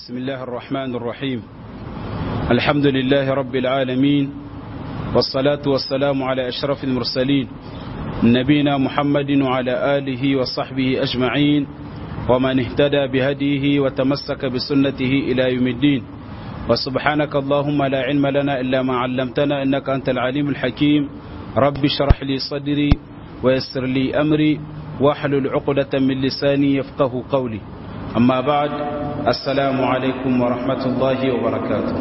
بسم الله الرحمن الرحيم الحمد لله رب العالمين والصلاة والسلام على أشرف المرسلين نبينا محمد وعلى آله وصحبه أجمعين ومن اهتدى بهديه وتمسك بسنته إلى يوم الدين وسبحانك اللهم لا علم لنا إلا ما علمتنا إنك أنت العليم الحكيم رب اشرح لي صدري ويسر لي أمري واحلل عقدة من لساني يفقه قولي أما بعد السلام عليكم ورحمة الله وبركاته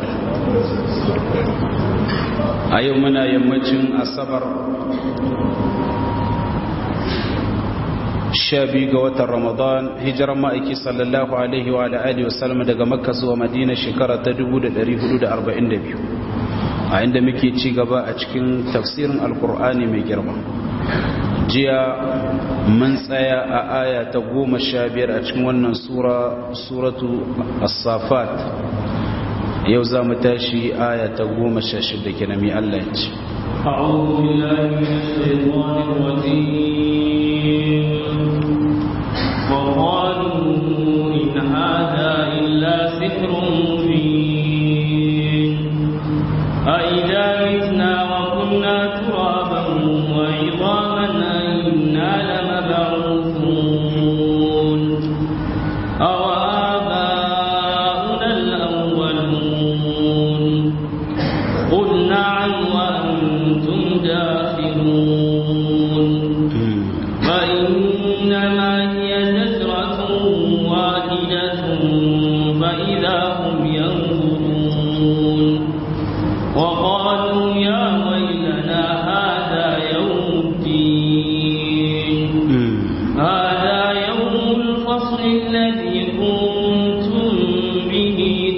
أيومنا يمجن الصبر sha biyu ga watan ramadan hijiran ma'aiki sallallahu alaihi wa alihi wasallam daga makka zuwa madina shekara ta 1442 a inda muke ci gaba a cikin tafsirin alkur'ani mai girma jiya mun tsaya a aya ta goma sha biyar a cikin wannan sura suratu as-safat yau za mu tashi aya ta goma sha shida kenan mai Allah ya ce أعوذ بالله من الشيطان الرجيم وقالوا إن هذا إلا سحر مبين أئذا متنا وكنا ترابا وعظاما أئنا لمبعوثون أو آباؤنا الأولون قل نعم وأنتم داخلون فإنما هي زجرة واحدة فإذا هم ينظرون وقالوا يا ويلنا هذا يوم الدين هذا يوم الفصل الذي كنتم به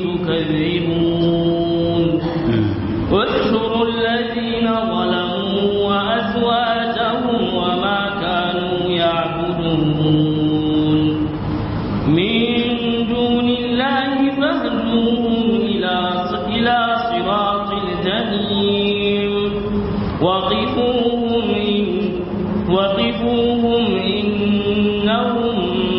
تكذبون واحشروا الذين ظلموا وأزواجهم وما كانوا يعبدون من دون الله فاهدوهم إلى إلى صراط الجحيم وقفوهم إن وقفوهم إنهم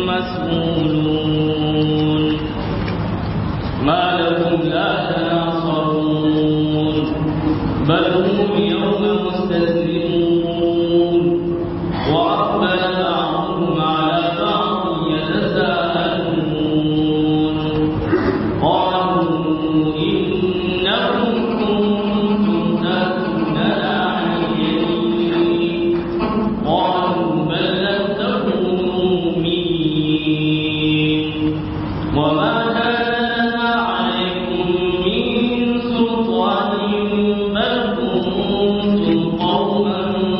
مسؤولون ما لهم لا تناصرون بل هم يوم مستسلمون وأقبل بعضهم على بعض يتساءلون قالوا إنكم كنتم تأتوننا عن اليمين قالوا بل لم تكونوا مؤمنين وما كان لنا عليكم من سلطان بل كنتم قوما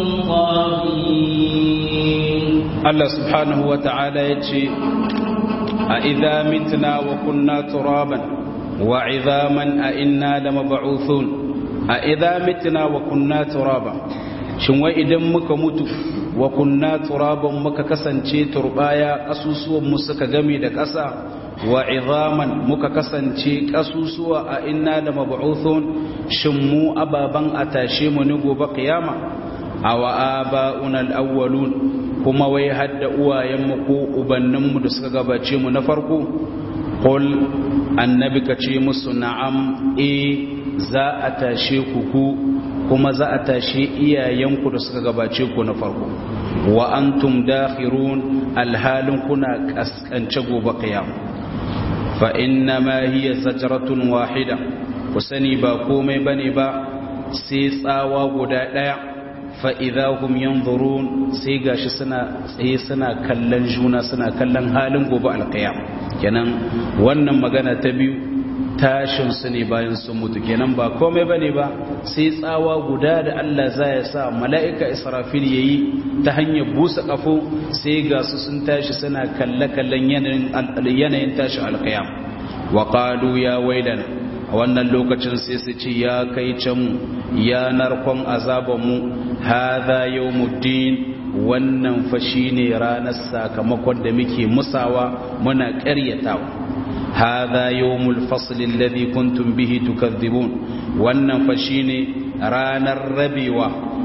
طاغين Allah subhanahu wa ta'ala ya ce a idha mitna wa kunna turaban wa idhaman a inna lamab'uthun a idha mitna wa kunna turaban shin wai idan muka mutu wa kunna turaban muka kasance turbaya kasusuwan mu suka game da ƙasa wa idhaman muka kasance kasusuwa a inna lamab'uthun shin mu ababan a tashe mu ni gobe kiyama awa aba'una al-awwalun kuma wai hadda uwayenmu ko ubanninmu da suka gabace mu na farko qul annabi ka ce musu na'am e za a tashe ku ku kuma za a tashe iyayenku da suka gabace ku na farko wa antum dakhirun alhalin kuna kaskance gobe qiyam fa inna ma hiya zajratun wahida ku sani ba komai bane ba sai tsawa guda daya fa'iza hum yanzurun sai gashi suna tsaye suna kallon juna suna kallon halin gobe alkiyam kenan wannan magana ta biyu tashin su ne bayan sun mutu kenan ba komai bane ba sai tsawa guda da Allah za ya sa mala'ika israfil yayi ta hanyar busa kafo sai ga su sun tashi suna kalle kallon yanayin tashi alkiyam wa qalu ya wailana a wannan lokacin sai su ce ya kai can mu ya narkon azabanmu hadha yawmuddin wannan fa shine ranar sakamakon da muke musawa muna ƙaryatawa hadha yawmul fasl alladhi kuntum bihi tukadhibun wannan fa shine ranar rabewa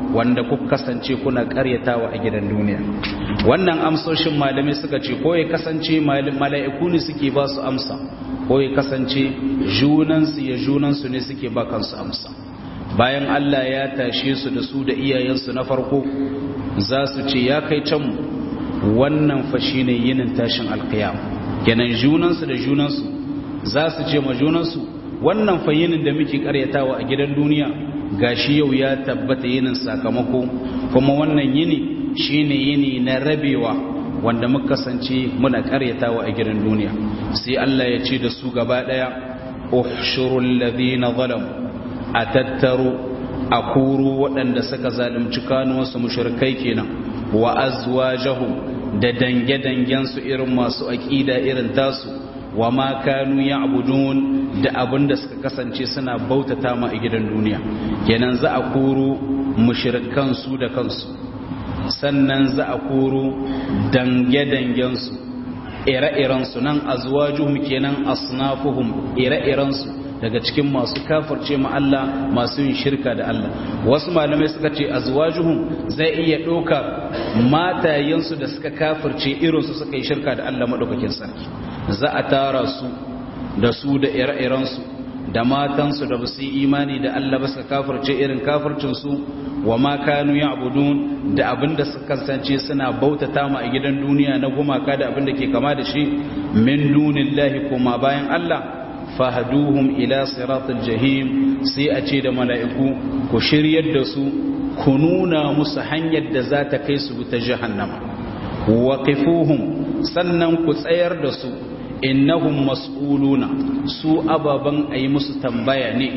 wanda kuka kasance kuna karyatawa a gidan duniya wannan amsoshin malamai suka ce ko ya kasance mala'iku ne suke ba su amsa ko ya kasance junansu ya junansu ne suke ba kansu amsa bayan Allah ya tashe su da su da iyayensu na farko za su ce ya kai can wannan fa shine yinin tashin alkiyam kenan junansu da junansu za su ce ma junansu wannan fa yinin da muke karyatawa a gidan duniya gashi yau ya tabbata yinin sakamako kuma wannan yini shine yini na rabewa wanda muka kasance muna karyatawa a gidan duniya sai Allah ya ce da su gaba daya uhshurul ladina zalamu atattaru akuru waɗanda suka zalunci kanuwansu mushrikai kenan wa azwajahum da dange-dangen su irin masu aqida irin tasu wa ma kanu ya'budun da abinda suka kasance suna bautata ma a gidan duniya kenan za a kuru mushrikan su da kansu sannan za a koro dange-dangensu ire-irensu nan azwajuhum kenan asnafuhum ire-irensu daga cikin masu kafirce ma Allah masu yin shirka da Allah wasu malamai suka ce azwajuhum zai iya ɗauka matayensu da suka kafirce irinsu suka yi shirka da Allah maɗaukakin sarki za a tara su da su da ire-irensu da matansu da basu yi imani da Allah ba suka kafirce irin kafircinsu wa ma kanu ya'budun da abinda suka kasance suna bautata ma a gidan duniya na gumaka da abinda ke kama da shi min dunillahi kuma bayan Allah fahduhum ila siratal jahim sai a ce da mala'iku ku shiryar da su ku nuna musu hanyar da za ta kai su ta jahannama waqifuhum sannan ku tsayar da su innahum mas'uluna su ababan ayi musu tambaya ne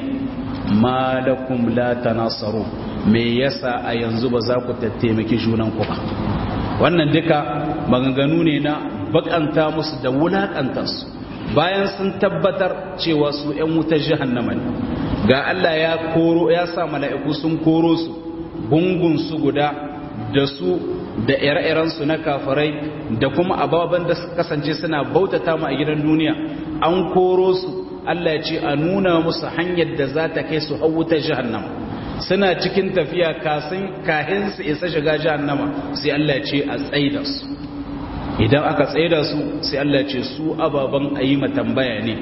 malakum la tanasaru me yasa a yanzu ba za ku tattaimaki junan ku ba wannan duka maganganu ne na bakanta musu da wulakanta su bayan sun tabbatar cewa su ƴan wutar jahannama ne ga Allah ya koro ya sa mala'iku sun koro su gungun su guda da su da ire-irensu na kafirai da kuma ababen da suka kasance suna bautata mu a gidan duniya an koro su Allah ya ce a nuna musu hanyar da za ta kai su wutar jahannama suna cikin tafiya kasin kahin su isa shiga jahannama sai Allah ya ce a tsaida su idan aka tsaida su sai Allah ya ce su ababen ayi tambaya ne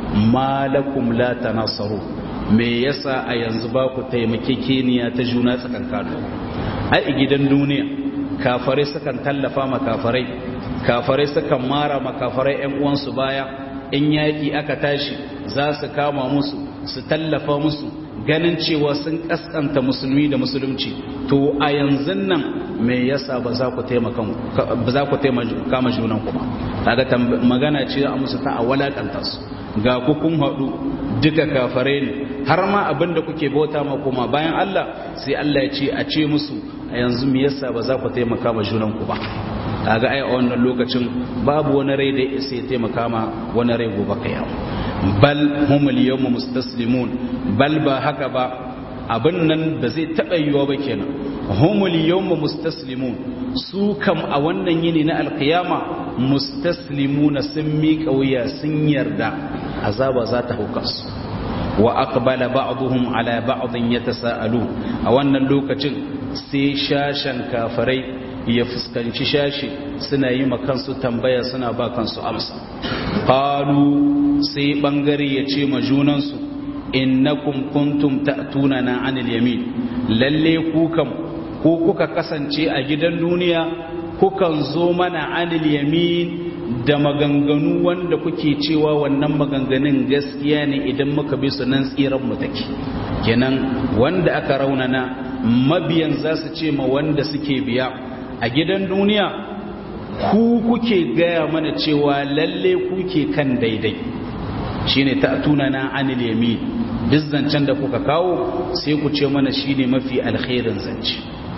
malakum la tanasaru me yasa a yanzu ba ku taimakekeniya ta juna tsakankanin ai gidan duniya kafarai sukan tallafa ma kafarai kafarai sukan mara ma kafarai ƴan uwansu baya in yaƙi aka tashi za su kama musu su tallafa musu ganin cewa sun kaskanta musulmi da musulunci to a yanzu nan me yasa ba za ku taimaka ba za ku taimaka ma junan ku ba kaga magana ce a musu ta a walakanta su ga ku kun haɗu duka kafarai ne har ma abin da kuke bauta ma kuma bayan Allah sai Allah ya ce a ce musu a yanzu me yasa ba za ku taimaka ma junanku ba kaga ai a wannan lokacin babu wani rai da ya sai taimaka ma wani rai gobe kiyama bal humul yawma mustaslimun bal ba haka ba abin nan da zai taɓa yiwa ba kenan humul yawma mustaslimun su kam a wannan yini na alkiyama mustaslimuna sun miƙa wuya sun yarda azaba za ta hauka su wa aqbala ba'dhum ala ba'dhin yatasaalu a wannan lokacin sai shashan kafirai ya fuskanci shashi suna yi kansu tambaya suna ba kansu amsa qalu sai bangare ya ce ma junansu innakum kuntum ta'tunana 'anil yamin lalle ku kam ko kuka kasance a gidan duniya kukan zo mana 'anil yamin da maganganu wanda kuke cewa wannan maganganun gaskiya ne idan muka bi su nan tsiran mu take kenan wanda aka raunana mabiyan za su ce ma wanda suke biya a gidan duniya ku kuke gaya mana cewa lalle kuke kan daidai shine ta'tuna na anil yamin duk zancen da kuka kawo sai ku ce mana shine mafi alkhairin zance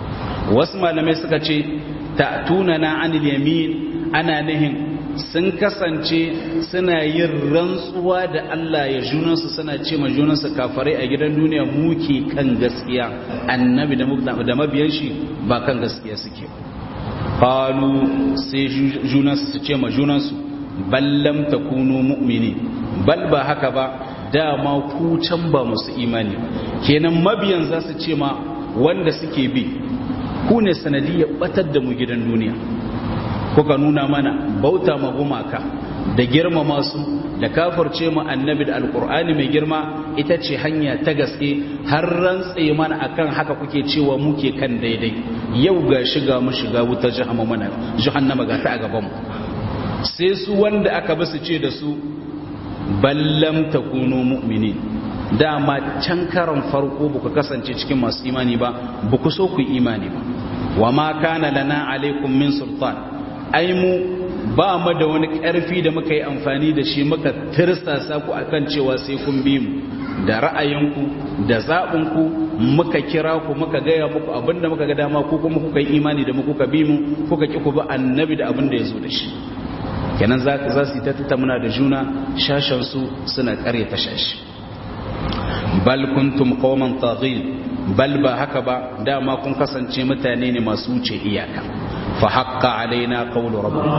wasu malamai suka ce ta'tuna na anil yamin ana nihin sun kasance suna yin rantsuwa da Allah ya junansu suna ce ma junansu kafarai a gidan duniya muke kan gaskiya annabi da mabiyan shi ba kan gaskiya suke qalu sai junansu su ce ma junansu ballam takunu mu'mini bal ba haka ba dama ku can ba musu imani kenan mabiyan za su ce ma wanda suke bi ku ne sanadiyar batar da mu gidan duniya kuka nuna mana bauta ma gumaka da girmama su da kafarce mu annabi da alkur'ani mai girma ita ce hanya ta gaske har rantse mana akan haka kuke cewa muke kan daidai yau ga shiga mu shiga wuta jahannama ga ta a gaban mu sai su wanda aka basu ce da su ballam takunu mu'minin dama can karan farko buka kasance cikin masu imani ba buku so ku imani ba wa ma kana lana alaikum min sultan ai mu ba mu da wani ƙarfi da muka yi amfani da shi muka tirsasa ku akan cewa sai kun bi mu da ra'ayinku da zaɓinku muka kira ku muka gaya muku abinda muka ga dama ko kuma kuka yi imani da mu kuka bi mu kuka ki ku bi annabi da abin da ya zo da shi kenan za za su yi ta tattauna da juna shashen su suna ƙare ta shashi bal kuntum qauman taghin bal ba haka ba dama kun kasance mutane ne masu wuce iyaka fa haqqa alaina qawlu rabbina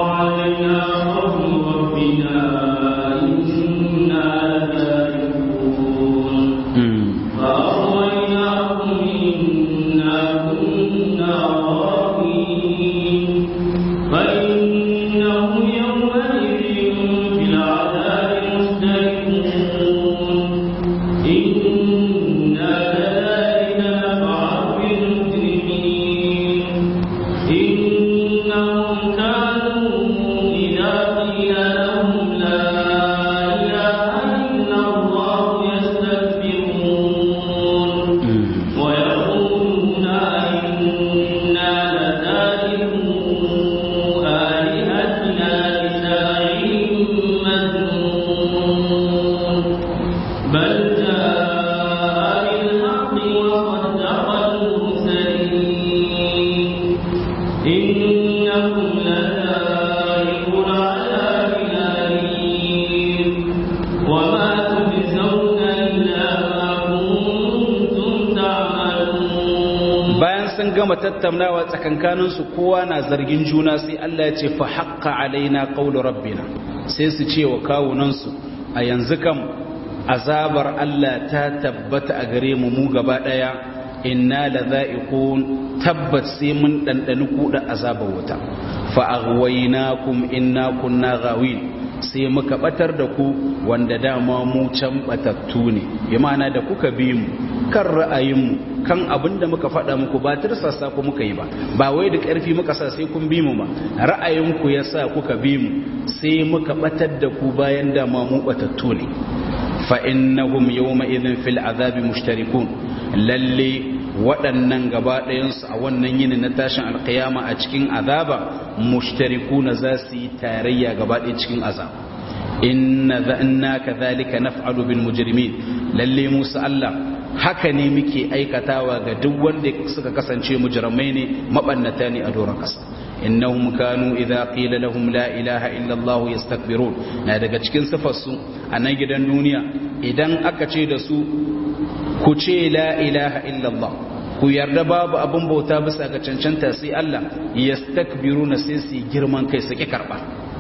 gama tattaunawa tsakankaninsu kowa na zargin juna sai Allah ya ce fa haqqa alaina qawlu rabbina sai su ce wa kawunansu a yanzu kam azabar Allah ta tabbata a gare mu mu gaba daya inna ladha'iqun tabbat sai mun dandani kuda azabar wuta fa aghwaynakum inna kunna ghawin sai muka batar da ku wanda dama mu can batattu ne bi ma'ana da kuka bi mu kan ra'ayinmu kan abin da muka faɗa muku ba tirsasa ku muka yi ba ba wai da ƙarfi muka sa sai kun bi mu ba ra'ayinku ya sa kuka bi mu sai muka batar da ku bayan da ma mu batattu ne fa innahum yawma idhin fil azabi mushtarikun lalle waɗannan gaba ɗayansu a wannan yini na tashin alkiyama a cikin azaba mushtarikuna za su yi tarayya gaba ɗaya cikin azab inna inna kadhalika naf'alu bil mujrimin lalle musa Allah haka ne muke aikatawa ga duk wanda suka kasance mujrimai ne mabannata ne a doron kasa innahum kanu idza qila lahum la ilaha illa Allah yastakbirun na daga cikin sifar su a nan gidan duniya idan aka ce da su ku ce la ilaha illa Allah ku yarda babu abin bauta bisa ga cancanta sai Allah yastakbiruna sai su girman kai su ki karba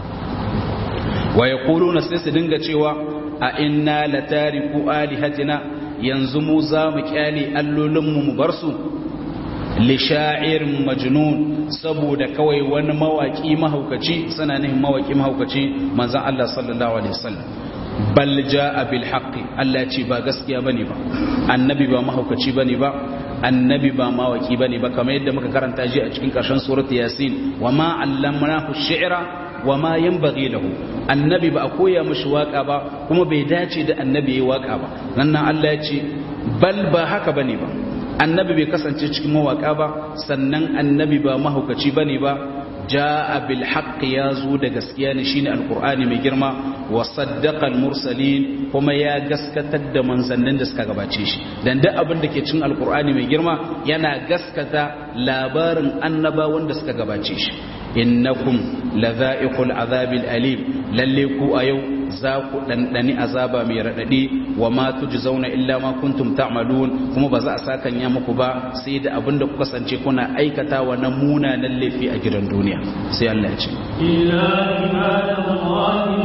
wa yaquluna sai su dinga cewa a inna latariku alihatina yanzu mu za mu kyale allolinmu mu bar su li sha'irin majnun saboda kawai wani mawaki mahaukaci suna nihin mawaki mahaukaci manzon Allah sallallahu alaihi wasallam bal jaa bil haqqi Allah ya ce ba gaskiya bane ba annabi ba mahaukaci bane ba annabi ba mawaki bane ba kamar yadda muka karanta ji a cikin karshen surat yasin wa ma allamnahu shi'ra wa ma yanbaghi lahu annabi ba a koya mishi waka ba kuma bai dace da annabi yayi waka ba nan Allah ya ce bal ba haka bane ba annabi bai kasance cikin mawaka ba sannan annabi ba mahaukaci bane ba jaa bil haqq ya zo da gaskiya ne shine alqur'ani mai girma wa saddaqa al mursalin kuma ya gaskatar da manzannin da suka gabace shi dan duk abin da ke cikin alqur'ani mai girma yana gaskata labarin annaba wanda suka gabace shi innakum ladha'iqul azabil alim lalle ku a yau za ku ɗanɗani azaba mai raɗaɗi wa ma zauna illa ma kuntum ta'malun kuma ba za a sakan ya muku ba sai da abin da ku kasance kuna aikata wa na munanan laifi a gidan duniya sai Allah ya ce illa ibadallahi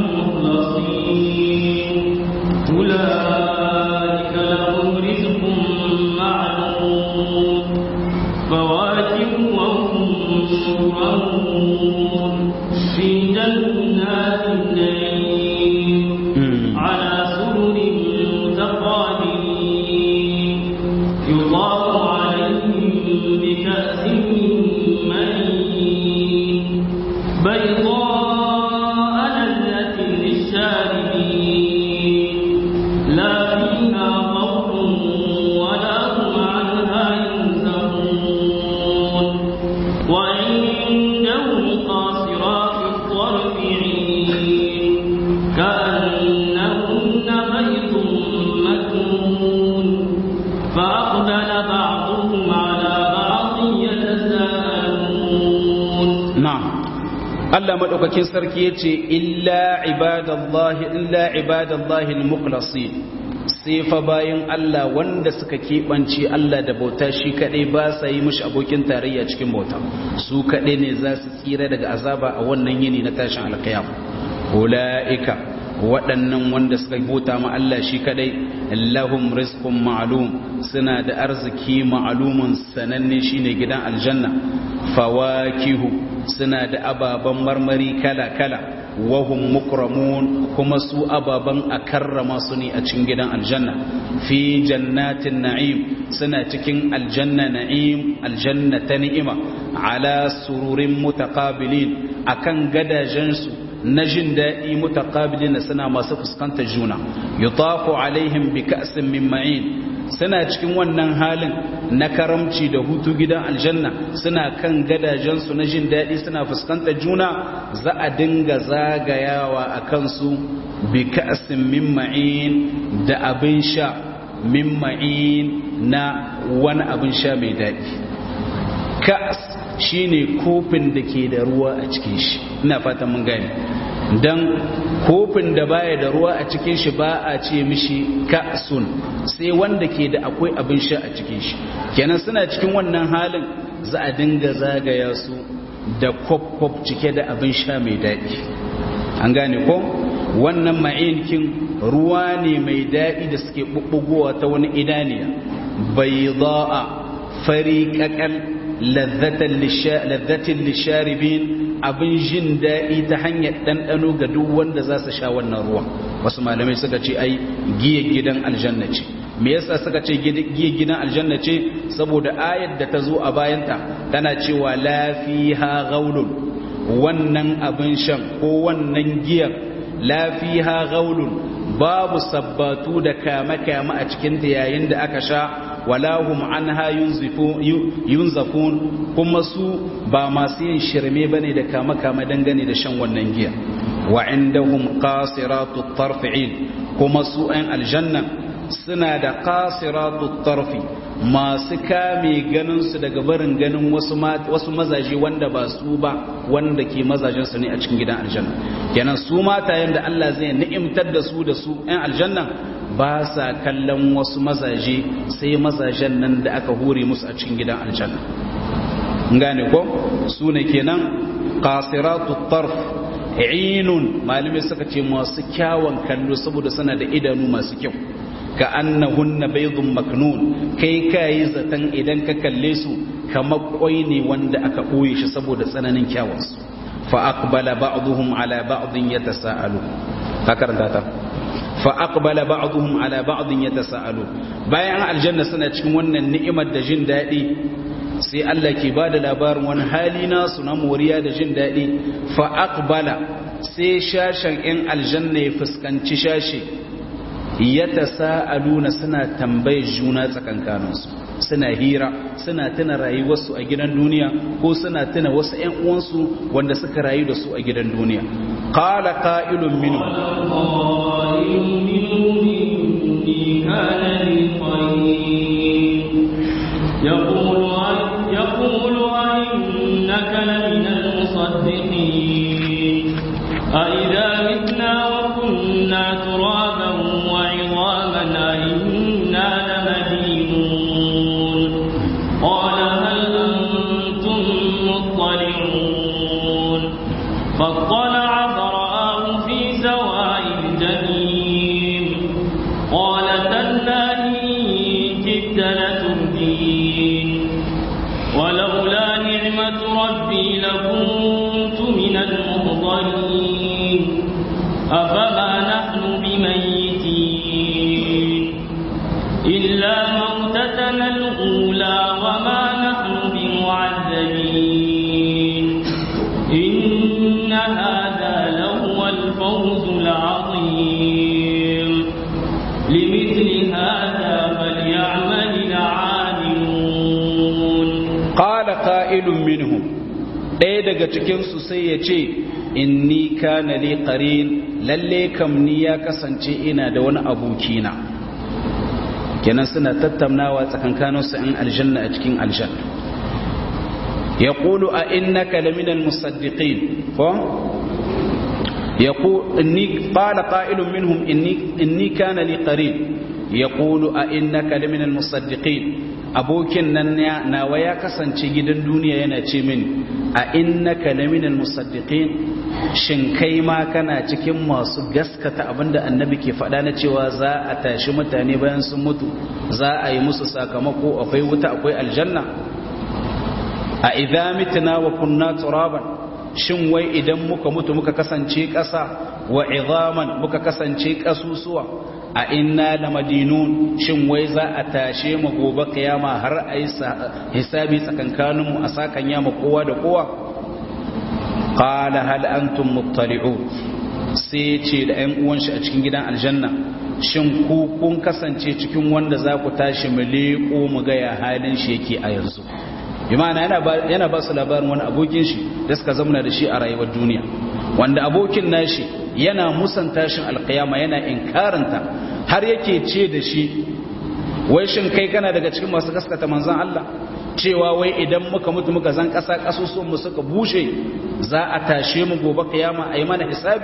mukhlasin ulaika lahum rizqun ma'lum Allah madaukakin sarki yace illa ibadallahi illa ibadallahi almukhlasin sai fa bayan Allah wanda suka keɓance Allah da bauta shi kaɗai ba sa yi mishi abokin tarayya cikin bauta su kaɗai ne za su tsira daga azaba a wannan yini na tashin alkiyam ula'ika waɗannan wanda suka bauta ma Allah shi kaɗai lahum rizqun ma'lum suna da arziki ma'lumun sananne shine gidan aljanna fawakihu suna da ababen marmari kala kala wahum mukramun kuma su ababan a karrama su ne a cikin gidan aljanna fi jannatin na'im suna cikin aljanna na'im aljanna ta ni'ima ala sururin mutaqabilin akan gadajensu na jin daɗi mutaqabilin suna masu fuskantar juna yutafu alaihim bi ka'sin min ma'in suna cikin wannan halin na karamci da hutu gidan aljanna suna kan gadajensu na jin daɗi suna fuskantar juna za a dinga zagayawa a kansu bi ka'sin min ma'in da abin sha min ma'in na wani abin sha mai daɗi ka'as shine kofin da ke da ruwa a cikin shi ina fatan mun gane dan kofin da baya da ruwa a cikin shi ba a ce mishi ka'sun sai wanda ke da akwai abin sha a cikin shi kenan suna cikin wannan halin za a dinga zagaya su da kwaf cike da abin sha mai daɗi an gane ko wannan ma'inkin ruwa ne mai daɗi da suke ɓuɓɓugowa ta wani idaniya bai za'a fari ƙaƙal lazzatin lisharibin abin jin daɗi ta hanyar ɗanɗano ga duk wanda za su sha wannan ruwan wasu malamai suka ce ai giya gidan aljanna ce me yasa suka ce giya gidan aljanna ce saboda ayar da ta zo a bayanta tana cewa lafiha gaulun wannan abin shan ko wannan giyar lafiha gaulun babu sabbatu da kame-kame a cikinta yayin da aka sha walahum anha yunzafun kuma su ba masu yin shirme bane da kame-kame dangane da shan wannan giya wa indahum qasiratu tarfi'in kuma su ɗan aljanna suna da qasiratu tarfi masu kame ganin su daga barin ganin wasu wasu mazaje wanda ba su ba wanda ke mazajen su ne a cikin gidan aljanna kenan su matayen da Allah zai ni'imtar da su da su ɗan aljanna ba sa kallon wasu mazaje sai mazajen nan da aka hure musu a cikin gidan aljanna gane ko su ne kenan qasiratu tarf ainun malamai suka ce masu kyawun kallo saboda suna da idanu masu kyau ka annahunna baydun maknun kai kai zatan idan ka kalle su kamar kwai ne wanda aka boye shi saboda tsananin kyawunsu fa aqbala ba'dhum ala ba'dhin yatasaalu ka karanta ta fa aqbala ba'dhum ala ba'dhin yatasaalu bayan aljanna suna cikin wannan ni'imar da jin dadi sai Allah ke bada labarin wani hali nasu na moriya da jin dadi fa aqbala sai shashan in aljanna ya fuskanci shashi yatasaaluna suna tambayar juna tsakankaninsu suna hira suna tuna rayuwarsu a gidan duniya ko suna tuna wasu ƴan uwansu wanda suka rayu da su a gidan duniya qala qa'ilun minhum يقول يقول أئنك لمن المصدقين أئذا متنا وكنا ترابا وعظاما أئنا لمدينون قال هل أنتم مطلعون فاطلع فرآه في سواء الجحيم قال تالله إن كدت لتردين ولولا نعمة ربي لكنت من المحضرين أفما نحن بميتين إلا موتتنا الأولى وما نحن بمعذبين إن هذا لهو الفوز العظيم لمثل هذا فليعمل العاملون qala qa'ilun minhum ɗaya daga cikin su sai ya ce inni kana li qarin lalle kam ni ya kasance ina da wani abokina kenan suna tattaunawa tsakankanin su in aljanna a cikin aljanna yaqulu a innaka laminal musaddiqin ko يقول إني قال قائل منهم إني, إني كان لي قريب يقول أئنك لمن المصدقين abokin nan nawa ya kasance gidan duniya yana ce min a innaka laminal musaddiqin shin kai ma kana cikin masu gaskata abinda annabi ke faɗa na cewa za a tashi mutane bayan sun mutu za a yi musu sakamako akwai wuta akwai aljanna a idza mitna wa kunna turaban shin wai idan muka mutu muka kasance ƙasa wa izaman muka kasance ƙasusuwa a inna la madinun shin wai za a tashe mu gobe kiyama har a yi hisabi tsakankaninmu a sakan yama kowa da kowa qala hal antum muttali'un sai ce da ƴan uwan shi a cikin gidan aljanna shin ku kun kasance cikin wanda za ku tashi mu leƙo mu ga ya halin shi yake a yanzu imana yana ba su labarin wani abokin shi da suka zamana da shi a rayuwar duniya wanda abokin nashi yana musan tashin alkiyama yana inkaranta har yake ce da shi wai shin kai kana daga cikin masu gaskata manzon Allah cewa wai idan muka mutu muka zan kasa kasusuwan mu suka bushe za a tashe mu gobe kiyama a yi mana hisabi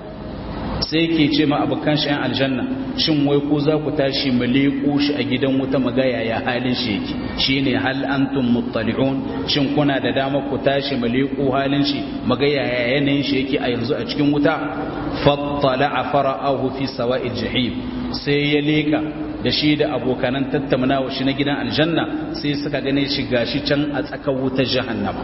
sai ke ce ma abokan shi yan aljanna shin wai ko za ku tashi mu leƙo shi a gidan wuta mu ga yaya halin shi yake shine hal antum muttali'un shin kuna da dama ku tashi mu leƙo halin shi mu ga yaya yanayin shi yake a yanzu a cikin wuta fattala'a fara'ahu fi sawa'il jahim sai ya leka da shi da abokanan tattaunawa shi na gidan aljanna sai suka gane shi gashi can a tsakar wutar jahannama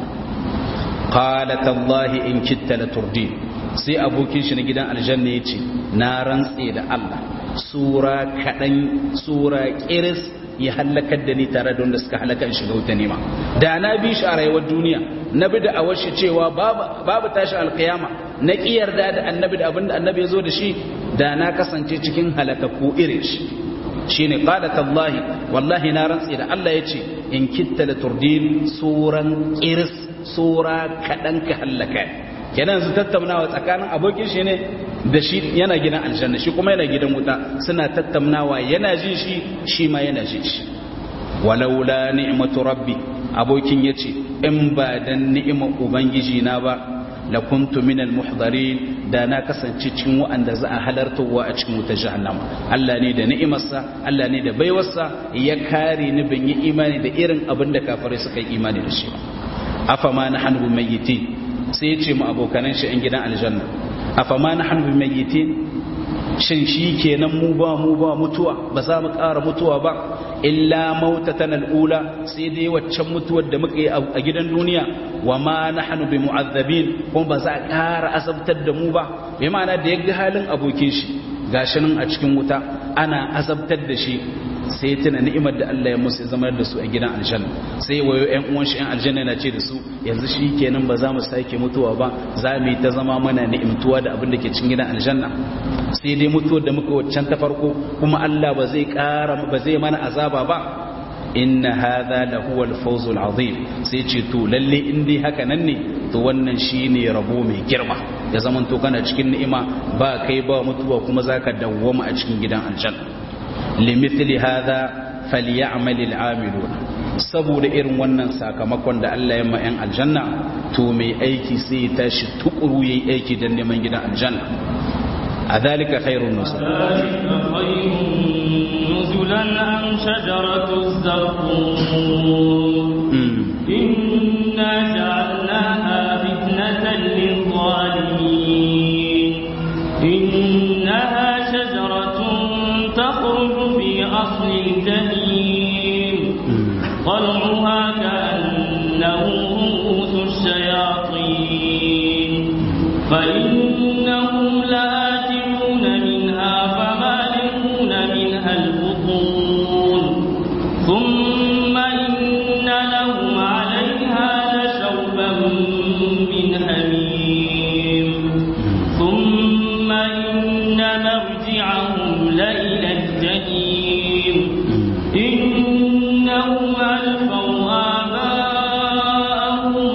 qala tallahi in kitta la turdi sai abokin shi na gidan aljanna ya ce na rantse da Allah sura kaɗan sura ƙiris ya halakar da ni tare da wanda suka halakar shiga wuta nema da na bi shi a rayuwar duniya na bi da a washe cewa babu tashi alkiyama na ƙi yarda da annabi da abinda annabi ya zo da shi da na kasance cikin halakakku irin shi shine qala tallahi wallahi na rantse da Allah ya ce in kitta la turdin suran ƙiris sura kaɗan ka halaka kenan su tattaunawa tsakanin abokin shi ne da shi yana gidan aljanna shi kuma yana gidan wuta suna tattaunawa yana jin shi shi ma yana jin shi walaula ni'matu rabbi abokin yace in ba dan ni'imar ubangiji na ba la kuntu minal muhdarin da na kasance cikin wa'anda za a halartowa a cikin wutar jahannama Allah ne da ni'imarsa Allah ne da baiwarsa ya kare ni ban yi imani da irin abin da kafirai suka yi imani da shi ba afama nahnu mayyitin sai ya ce mu abokanan shi ‘yan gidan aljanna a fama na hannu mayyitin shin shi kenan mu ba mu ba mutuwa ba za mu ƙara mutuwa ba illa mautatan al'ula sai dai waccan mutuwar da muka yi a gidan duniya wa ma na hannu bi mu'azzabin kuma ba za a ƙara azabtar da mu ba bai ma'ana da ya ga halin abokin shi gashi nan a cikin wuta ana azabtar da shi sai tuna ni'imar da Allah ya musu zama da su a gidan aljanna sai wayo ƴan uwan shi ƴan aljanna yana ce da su yanzu shi kenan ba za mu sake mutuwa ba za mu yi ta zama mana ni'imtuwa da abin da ke cikin gidan aljanna sai dai mutuwar da muka waccan ta farko kuma Allah ba zai ƙara ba zai mana azaba ba inna hadha la huwa al-fawz al-azim sai ce to lalle in dai haka nan ne to wannan shine rabo mai girma ya zaman to kana cikin ni'ima ba kai ba mutuwa kuma zaka dawwama a cikin gidan aljanna limithli hadha falyamal al'amilun saboda irin wannan sakamakon da Allah ya ma yan aljanna to mai aiki sai ya tashi tukuru yayi aiki dan neman gidan aljanna adhalika khairun nusul nuzulan am shajaratu zaqqum inna ja'alnaha fitnatan lil-zalimin innaha shajaratun takhruju fi asli al-jahim طلعها كأنه رؤوس الشياطين فإنهم لآكلون منها فمالئون منها البطون ثم إن لهم عليها لشوبا من حميم ثم إن مرجعهم لإلى الجحيم إنهم ألفوا آباءهم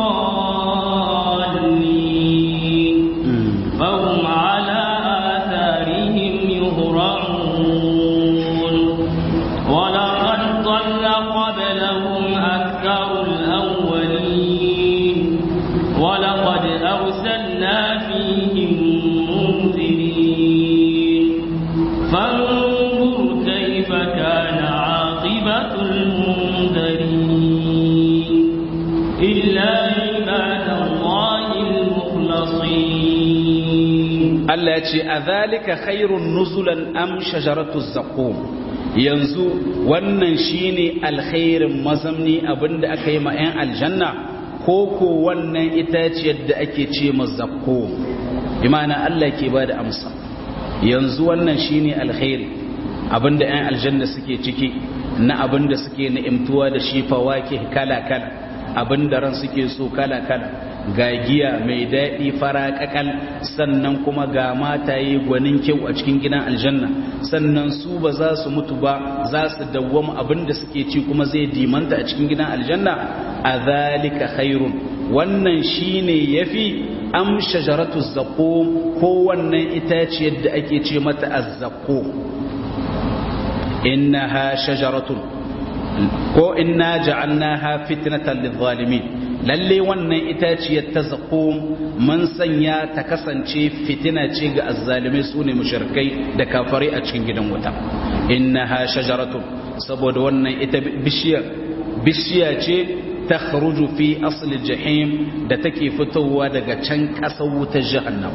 ضالين فهم على آثارهم يهرعون ولقد ضل قبلهم أكثر الأولين Allah ya ce a zalika khairun nuzulan am shajaratu zaqqum yanzu wannan shine alkhairin mazamni abinda aka yi ma 'yan aljanna ko ko wannan itaciyar da ake ce ma zaqqum imana Allah ke bada amsa yanzu wannan shine alkhairi abinda 'yan aljanna suke ciki na abinda suke na'imtuwa da shi fawake kala kala abinda ran suke so kala kala ga giya mai daɗi fara ƙaƙal sannan kuma ga mataye gwanin kyau a cikin gidan aljanna sannan su ba za su mutu ba za su dawwama abin da suke ci kuma zai dimanta a cikin gidan aljanna a zalika khairun wannan shine yafi am shajaratu zaqqum ko wannan itaciyar da ake ce mata azzaqum innaha shajaratun ko inna ja'alnaha fitnatan lidh-dhalimin lalle wannan itaciyar ta zaƙo mun sanya ta kasance fitina ce ga azzalimai su ne mushrikai da kafare a cikin gidan wuta innaha shajaratun saboda wannan ita bishiyar bishiya ce ta kharuju fi asli jahim da take fitowa daga can ƙasar wutar jahannam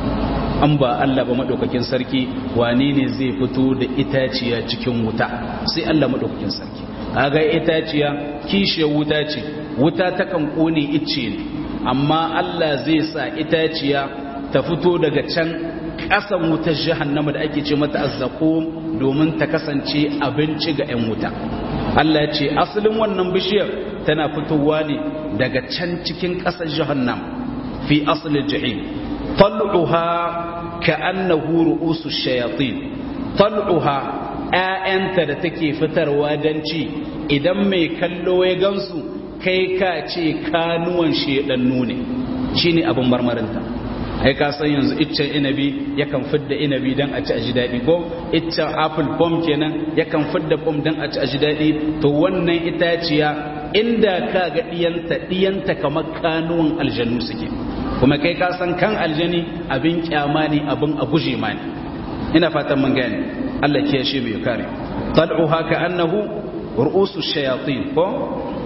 an ba Allah ba madaukakin sarki wane ne zai fito da itaciya cikin wuta sai Allah madaukakin sarki kaga itaciya kishiyar wuta ce wuta takan kone icce ne amma Allah zai sa itaciya ta fito daga can ƙasan wutar jahannama da ake ce mata azzaqum domin ta kasance abinci ga 'yan wuta Allah ce asalin wannan bishiyar tana fitowa ne daga can cikin ƙasar jahannam fi asalin jahim tal'uha ka'annahu ru'usu shayatin tal'uha ‘ya'yanta da take fitarwa don ci idan mai kallo ya gansu kai ka ce kanuwan shedannu ne shi ne abin marmarinta ai ka san yanzu iccen inabi yakan fidda inabi don a ci a ji daɗi ko iccen apple pom kenan yakan fidda pom don a ci a ji daɗi to wannan itaciya inda ka ga ɗiyanta ɗiyanta kamar kanuwan aljannu suke kuma kai ka san kan aljani abin kyama ne abin a guje ma ne ina fatan mun gane Allah ke shi bai kare tal'uha ka annahu ru'usu shayatin ko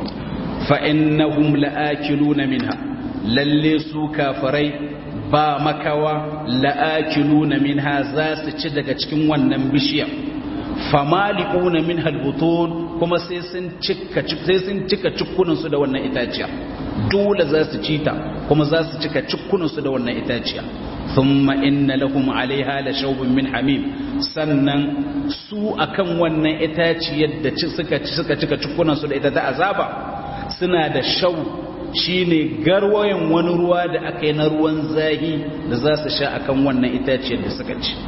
fa innahum la'akiluna minha lalle su kafirai ba makawa la'akiluna minha za su ci daga cikin wannan bishiya famali'una minha albutun kuma sai sun cika sai sun cika cikkunan su da wannan itaciya dole za su ci ta kuma za su cika cikkunan su da wannan itaciya thumma inna lahum 'alayha la shawbun min hamim sannan su akan wannan itaciyar da suka suka cika cikkunan su da ita ta azaba suna da shaw shine garwayen wani ruwa da aka yi na ruwan zahi da za su sha akan wannan itaciyar da suka ci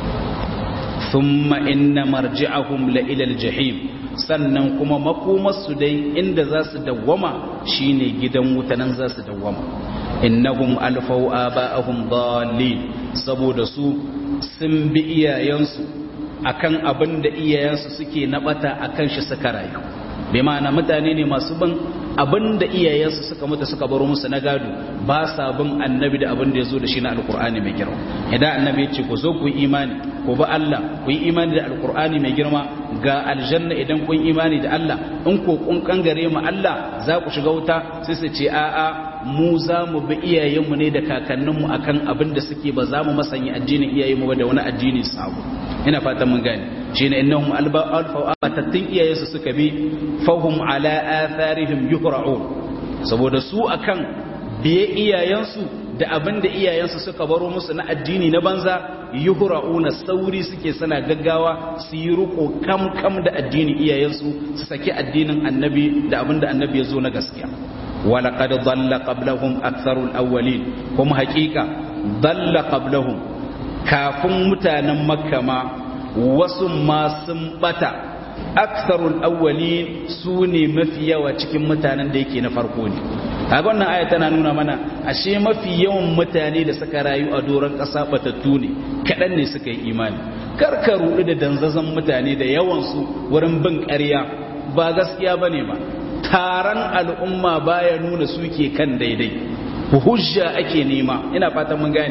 thumma inna marji'ahum la ila al-jahim sannan kuma makomarsu dai inda za su dawwama shine gidan wuta nan za su dawwama innahum alfau aba'ahum dallin saboda su sun bi iyayensu akan abin da iyayensu suke nabata akan shi suka rayu bai ma'ana mutane ne masu bin abin da iyayensu suka mutu suka baro musu na gado ba sa bin annabi da abin da ya zo da shi na alkur'ani mai girma idan annabi ya ce ku zo ku yi imani ku bi Allah ku yi imani da alkur'ani mai girma ga aljanna idan kun imani da Allah in ko kun kangare mu Allah za ku shiga wuta sai su ce a'a mu za mu bi iyayenmu ne da kakanninmu akan abin da suke ba za mu masanya addinin iyayenmu ba da wani addini sabo ina fatan mun gane shine innahum alba alfa atattun iyayensu suka bi fahum ala atharihim yuhra'un saboda su akan biye iyayensu da abin da iyayensu suka baro musu na addini na banza yuhra'una sauri suke sana gaggawa su yi ruko kam kam da addinin iyayensu su saki addinin annabi da abin da annabi ya zo na gaskiya ولقد ضل قبلهم أكثر الأولين هم حقيقة ضل قبلهم كافم متانا مكة ما وسما سنبتا أكثر الأولين سوني مفيا وچكم متانا ديكي نفرقوني kaga wannan aya tana nuna mana ashe mafi yawan mutane da suka rayu a doron ƙasa batattu ne kaɗan ne suka yi imani karka ruɗu da danzazan mutane da yawansu wurin bin ƙarya ba gaskiya bane ba taron al'umma baya nuna suke kan daidai hujja ake nema ina fatan mun gane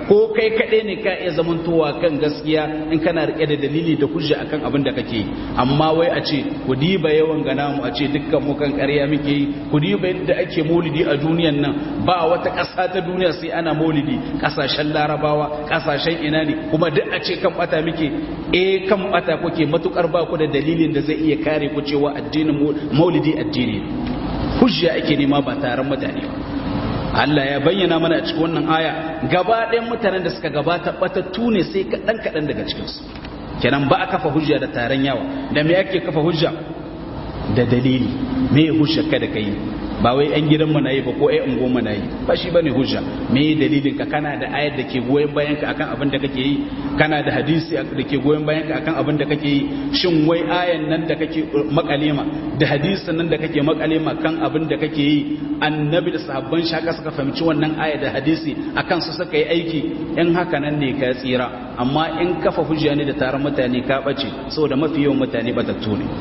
ko kai kaɗai ne ka iya zamantowa kan gaskiya in kana rike da dalili da hujja akan abin da kake yi amma wai a ce ku diba yawan gana mu a ce dukkan mu kan ƙarya muke yi ku diba yadda ake maulidi a duniyan nan ba wata ƙasa ta duniya sai ana maulidi ƙasashen larabawa ƙasashen ina ne kuma duk a ce kan bata muke eh kan bata kuke matukar ba ku da dalilin da zai iya kare ku cewa addinin maulidi addini hujja ake nema ba taron mutane ba Allah ya bayyana mana a cikin wannan aya gaba ɗayan mutanen da suka gabata batattu ne sai kaɗan kaɗan daga cikinsu kenan ba a kafa hujja da taron yawa da me ake kafa hujja da dalili me hujja kada ka yi ba wai yan gidan na yi ba ko ai ungon na yi ba shi bane hujja me dalilin ka kana da ayar da ke goyen bayan ka akan abin da kake yi kana da hadisi da ke goyen bayan ka akan abin da kake yi shin wai ayan nan da kake makalema da hadisin nan da kake makalema kan abin da kake yi annabi da sahabban shaka suka fahimci wannan aya da hadisi akan su suka yi aiki in haka nan ne ka tsira amma in kafa hujja ne da taron mutane ka bace saboda mafi yawan mutane batattu ne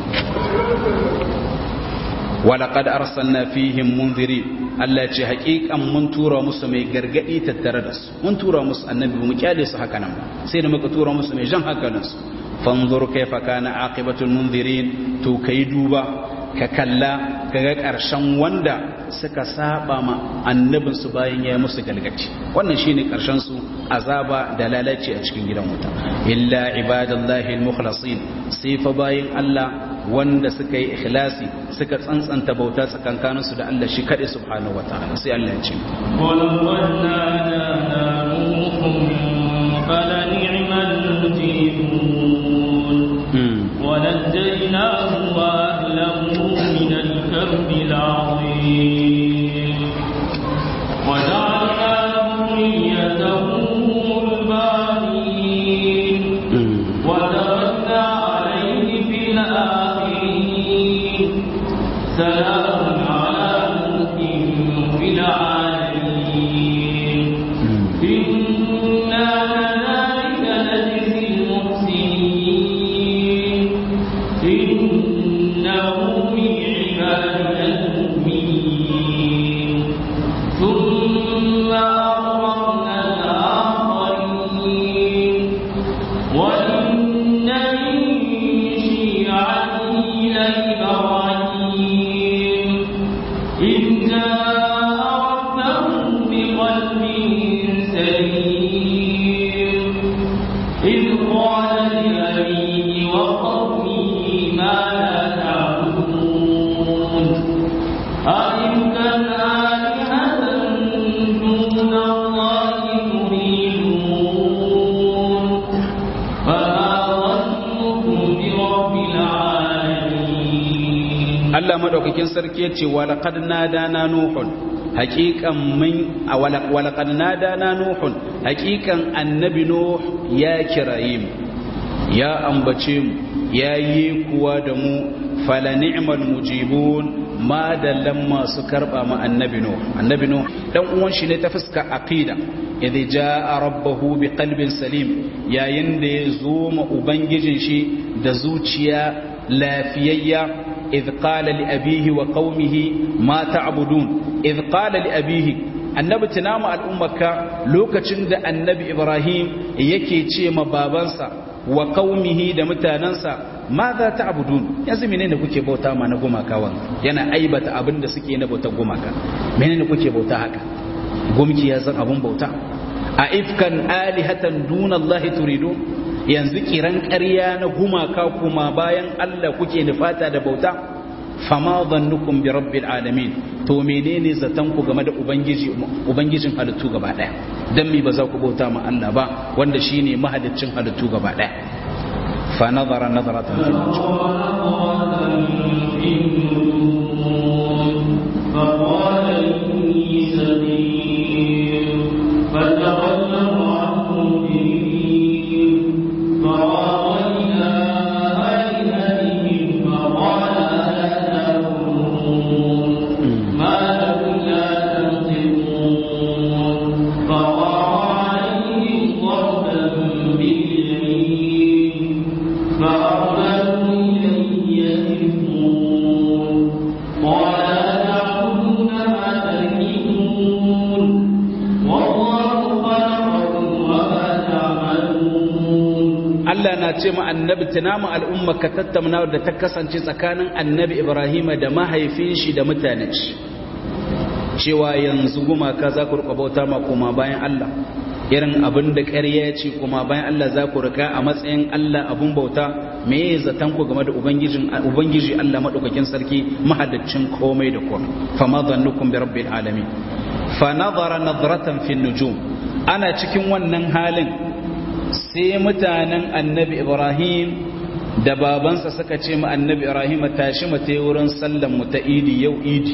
ولقد أرسلنا فيهم منذرين Allah ce haƙiƙan mun tura musu mai gargaɗi tattare da su mun tura musu annabi mu kyale su haka nan sai da muka tura musu mai jan hankalin su fanzur kaifa kana aqibatul munzirin to kai duba ka kalla kaga ƙarshen wanda suka saba ma annabin su bayan ya musu galgaci wannan shine ƙarshen su azaba da lalaci a cikin gidan wuta illa ibadallahi almukhlasin sai fa bayin Allah wanda suka yi ikhlasi suka tsantsanta bauta tsakankaninsu da Allah shi kaɗai subhanahu wa ta'ala sai Allah ya ce ونجيناه وأهله من الكرب العظيم وجعلنا ذريته الباقين وتركنا عليه في الآخرين سلام على نوح في العالمين إنا كذلك نجزي المحسنين إنه من عبادنا المؤمنين ثم أغرقنا الآخرين وإن من شيعته لإبراهيم إذ جاء ربه بقلب سليم إذ قال لأبيه وقومه ماذا تعبدون أئفكا آلهة دون الله تريدون فما ظنكم برب العالمين Allah madaukakin sarki yace walaqad nadana nuhun haqiqan min walaqad nadana nuhun haqiqan annabi nuh ya kirayim ya ambace mu ya yi kuwa da mu fala ni'mal mujibun ma dallan masu karba ma annabi nuh annabi nuh dan uwan shi ne ta fuska aqida idza jaa rabbahu biqalbin salim yayin da ya zo ma ubangijin shi da zuciya lafiyayya إذ قال لأبيه وقومه ما تعبدون إذ قال لأبيه annabi tunama al'ummarka lokacin da annabi ibrahim yake ce ma babansa wa qaumihi da mutanansa ma za ta abudun yanzu menene kuke bauta ma na gumaka wan yana aibata abin da suke na bautar gumaka menene kuke bauta haka gumki ya san abun bauta a ifkan alihatan duna Allah turidu yanzu kiran ƙarya na gumaka kuma bayan Allah kuke nufata da bauta fama zannukum bi rabbil alamin to menene zatan ku game da ubangiji ubangijin halittu gaba daya dan mi ba za ku bauta ma Allah ba wanda shine mahaliccin halittu gaba daya fa nazara nazaratan fil فقال إني سقيم فتولوا عنه مدبرين فراغ إلى آلهتهم فقال ألا تأكلون ما لكم لا تنطقون فقال عليهم ضربا باليمين فأرسلوا إليه يزفون قال أتعبدون ما Allah na ce ma annabi tunamu al'umma ka tattauna da ta kasance tsakanin annabi Ibrahim da mahaifin shi da mutanen shi cewa yanzu gumaka za ku rika bauta ma koma bayan Allah irin abin da ƙarya ce kuma bayan Allah za ku rika a matsayin Allah abun bauta me ya zaton ku game da ubangijin ubangiji Allah madaukakin sarki mahaddacin komai da komai fa ma dhannukum bi rabbil alamin fa nadara nadratan fi nujum ana cikin wannan halin sai mutanen annabi Ibrahim da babansa suka ce ma annabi Ibrahim tashi mu ta wurin sallan mu ta idi yau idi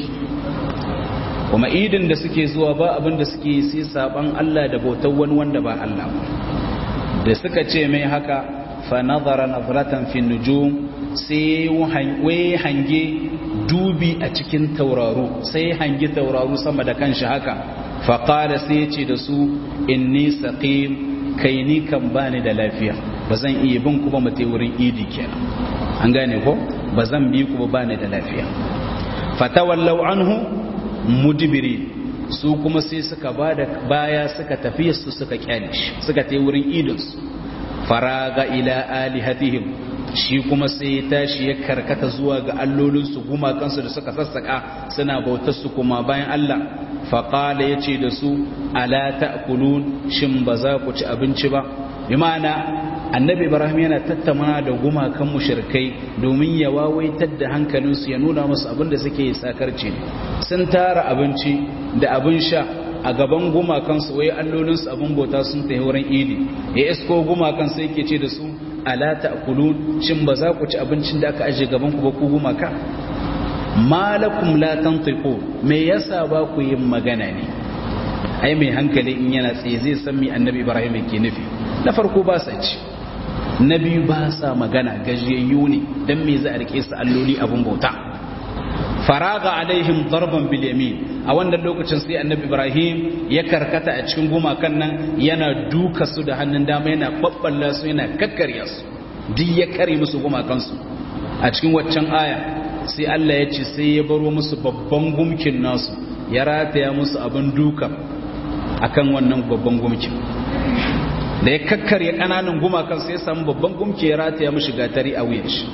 kuma idin da suke zuwa ba abin da suke sai saban Allah da bautar wani wanda ba Allah da suka ce mai haka fa nazara nazratan fi nujum sai wai hange dubi a cikin tauraro sai hange tauraro sama da kanshi haka fa qala sai ce da su inni saqim kai ni kan bani da lafiya bazan iya bin ku ba mu wurin idi kenan an gane ko bazan bi ku ba bani da lafiya fatawallau anhu mudibiri su kuma sai suka ba da baya suka tafi su suka kyale shi suka tai wurin idinsu faraga ila alihatihim shi kuma sai ya tashi ya karkata zuwa ga allolinsu gumakansu da suka sassaka suna bautar su kuma bayan Allah faƙala ya ce da su ala ta'kulun shin ba za ku ci abinci ba bi ma'ana annabi ibrahim yana tattauna da gumakan mushrikai domin ya wawaitar da hankalinsu ya nuna musu abin da suke sakarci ne sun tara abinci da abin sha a gaban gumakansu wai allolinsu abin bauta sun tafi wurin idi ya isko gumakan sai ke ce da su ala ta'kulun shin ba za ku ci abincin da aka aje gaban ku ba ku gumaka malakum la tantiqu me yasa ba ku yin magana ne ai mai hankali in yana tsaye zai san me annabi ibrahim yake nufi na farko ba sa ci na biyu ba sa magana gajiyayyu ne dan me za a rike su alloli abun bauta faraga alaihim darban bil yamin a wannan lokacin sai annabi ibrahim ya karkata a cikin gumakan nan yana duka su da hannun dama yana babballa su yana kakkarya su duk ya kare musu gumakan su a cikin waccan aya sai Allah ya ce sai ya baro musu babban gumkin nasu ya rataya musu abin duka akan wannan babban gumkin da ya kakkarya kananan gumakan sai ya samu babban gumki ya rataya mishi gatari a wuyan shi